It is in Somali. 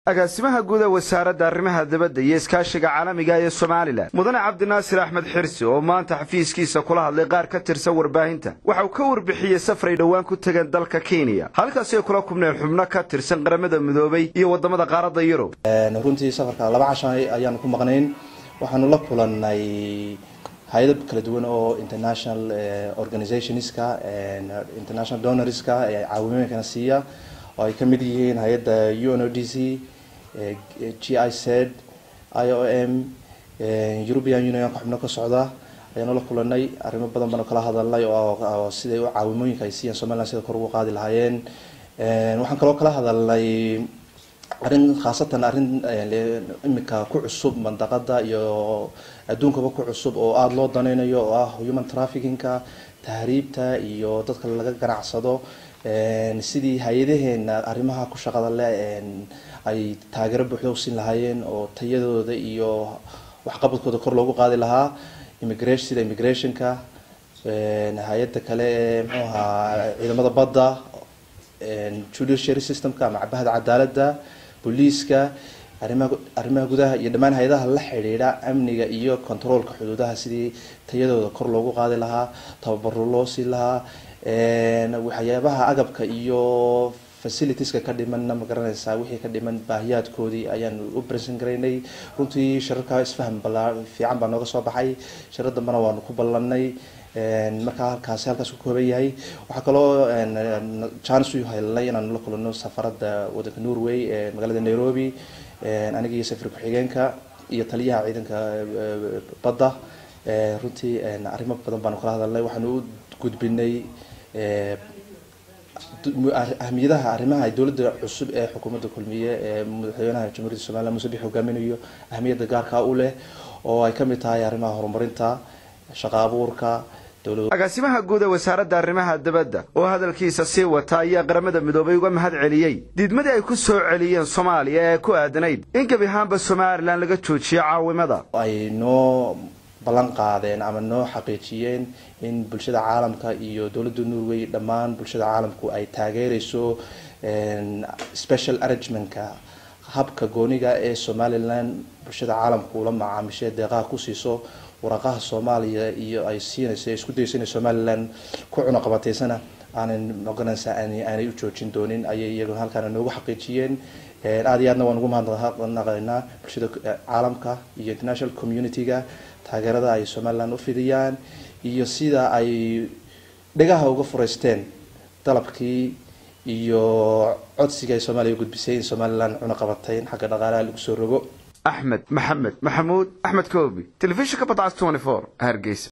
agaasimaha guud ee wasaaradda arrimaha dibadda iyo iskaashiga caalamiga ee somalilan mudane cabdinaasir axmed xirsi oo maanta xafiiskiisa kula hadlay qaar ka tirsan warbaahinta waxa uu ka warbixiyey safray dhowaan ku tegeen dalka kenya halkaasi ay kula kubneen xubno ka tirsan qaramada midoobay iyo waddamada qaaradda yurub runtii safarka laba cashan ayaanu ku maqnayn waxaanu la kulannay hay-ado kala duwan oo international organizationska international donorska ee caawimooyinkana siiya oo ay kamid yihiin hay-adda u n o d c g i z i o m european unionka xubno ka socda ayaanu la kulanay arrimo badan baanu kala hadalnay oo siday u caawimooyinka ay siiyaan somaliland sida kor ugu qaadi lahaayeen waxaan kaloo kala hadalnay arrin khaasatan arrin imika ku cusub mandaqada iyo adduunkaba ku cusub oo aada loo danaynayo oo ah human trafficking-ka tahriibta iyo dadka laga ganacsado sidii hay-adaheena arrimaha ku shaqada leh ay taageero buuxda u siin lahaayeen oo tayadooda iyo waxqabadkooda kor loogu qaadi lahaa immigration sida immigrationka hay-adda kale ee mxuu ahaa ciidamada badda judiciary systemka ama cabahada cadaaladda booliiska arrimaha arrimaha gudaha iyo dhammaan hay-adaha la xidhiidha amniga iyo controolka xuduudaha sidii tayadooda kor loogu qaadi lahaa tababaro loo siin lahaa waxyaabaha agabka iyo facilitieska ka dhimanna ma garanaysaa wixii ka dhiman baahiyaadkoodii ayaan u bresen garaynay runtii shirarka isfaham bala fiican baa nooga soo baxay shirar dambena waanu ku ballanay markaa halkaasi halkaas ku kooban yahay waxaa kaloo chance u helnay inaanu la kulano safaradda wadanka norway ee magaalada nairobi aniga iyo safir ku-xigeenka iyo taliyaha ciidanka badda runtii arrimo badan baanu kala hadalnay waxaanu u gudbinay ahmiyadaha arrimaha ay dowladda cusub ee xukuumadda kulmiye ee madaxweynaha jamhuuriyadda somaliland muuse bix hogaaminayo ahmiyadda gaarkaa u leh oo ay kamid tahay arrimaha horumarinta shaqa abuurka agaasimaha guud ee wasaaradda arrimaha dibadda oo hadalkiisa sii wata ayaa qaramada midoobay uga mahad celiyey diidmadii ay ku soo celiyeen soomaaliya ee ku aadanayd in gebi ahaanba somalilan laga joojiyo caawimada ay noo ballan qaadeen ama noo xaqiijiyeen in bulshada caalamka iyo dowladda norway dhammaan bulshada caalamku ay taageereyso special arrangementka habka gooniga ee somalilan bulshada caalamku la macaamishay deeqaha ku siiso waraqaha soomaaliya iyo ay siinayso isku dayso inay somalilan ku cunaqabateysana aanan oganaysa aanay u joojin doonin ayay iyaguna halkaana noogu xaqiijiyeen aada iyo aadna waan ugu mahadnaqaynaa bulshada caalamka iyo international community-ga taageerada ay somaliland u fidiyaan iyo sida ay dhegaha uga fureysteen dalabkii iyo codsiga ay soomaaliya gudbisay in somaliland cunaqabateyn xagga dhaqaalaha lagu soo rogo axmed maxamed maxamuud axmed koobi telefishinka badcas hargeysa